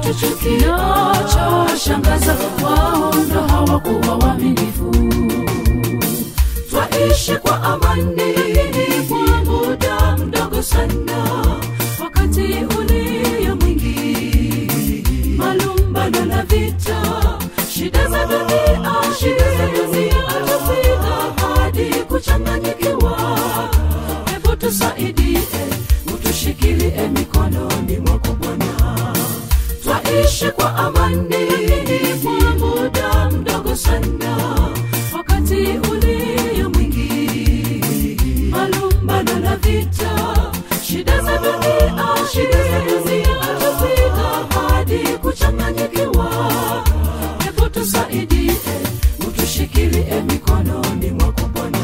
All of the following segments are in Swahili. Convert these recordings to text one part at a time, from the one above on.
walituchukia chashangaza wao ndo hawakuwa waaminifu twaishi kwa amani kwa muda mdogo sana wakati ulio mwingi malumbano na vita shida za dunia shida za dunia tufika hadi kuchanganyikiwa hebu tusaidie utushikilie mikononi mwako bwana twaishi kwa amani kwa muda mdogo sana wakati ulio mwingi malumbano na vita shida za dunia shida za dunia tufika hadi kuchanganyikiwa hebu tusaidie utushikilie mikononi mwako bwana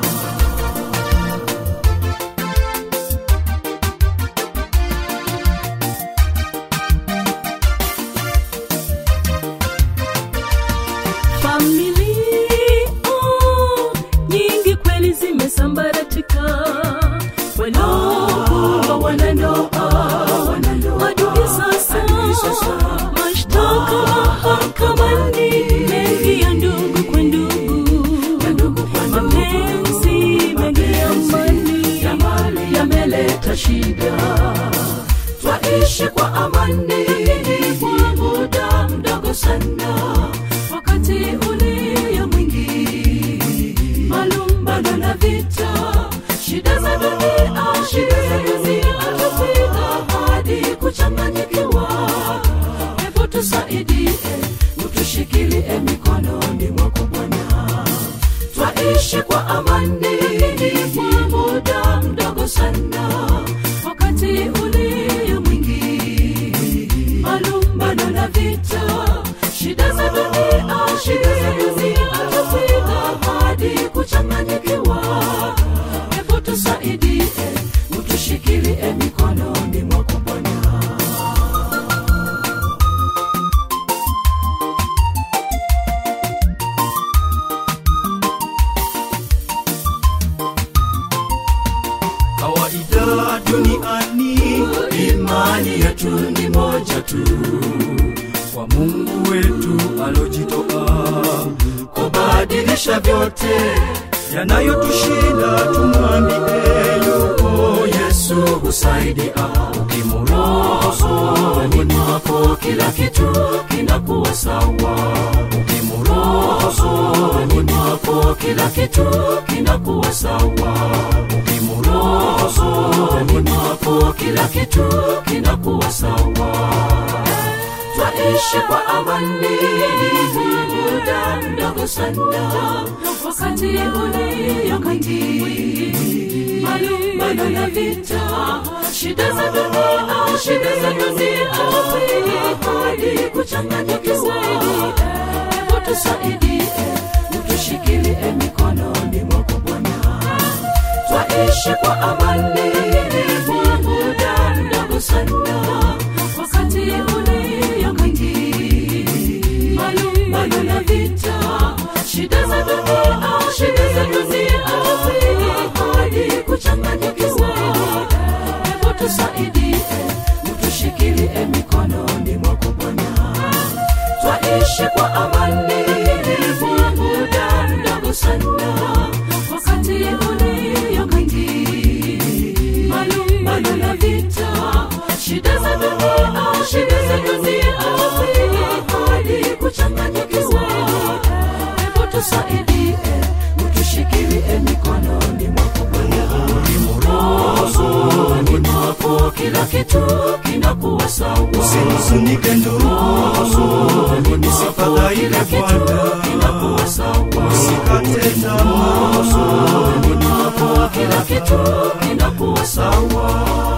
familia nyingi kweli zimesambaratika wanaokuwa wanandoa adui sasa mashtaka mahakamani mengi ya ndugu kwa ndugu mapenzi mengi ya mali ya mali yameleta shida twaishi kwa amani kwa muda mdogo sana wakati ulio mwingi malumbano na vita shida za dunia shida za dunia tufika hadi kuchanganyikiwa hebu tusaidie utushikilie mikononi mwako bwana twaishi kwa amani kwa muda mdogo sana wakati ulio mwingi malumbano na vita shida za dunia shida za dunia tufika hadi kuchanganyikiwa hebu tusaidie utushikilie mikononi mwako bwana kawaida duniani imani yetu ni moja tu kwa mungu wetu alojitoa kubadilisha vyote yanayotushinda tumwambie yupo yesu husaidia ukimuruhusu moyoni mwako kila kitu kinakuwa sawa ukimuruhusu moyoni mwako kila kitu kinakuwa sawa ukimuruhusu moyoni mwako kila kitu kinakuwa sawa twaishi kwa amani muda mdogo sana wakati ulio mwingi malumbano na vita shida za dunia shida za dunia hadi kuchanganyikiwa hebu tusaidie utushikilie mikononi mwako bwana twaishi kwa amani kwa muda mdogo sana wakati ulio mwingi malumbano na vita shida za dunia shida za dunia hadi kuchanganyikiwa hebu tusaidie utushikilie mikononi mwako bwana twaishi kwa amani kwa muda mdogo sana wakati ulio mwingi malumbano na vita shida za dunia shida za dunia hadi kuchanganyikiwa hebu tusaidie utushikilie mikononi mwako bwana ukimuruhusu moyoni mwako kila kitu kinakuwa sawa usihuzunike ndugu nisifadhaike bwana kinakuwa sawa usikate tamaa moyoni mwako kila kitu kinakuwa sawa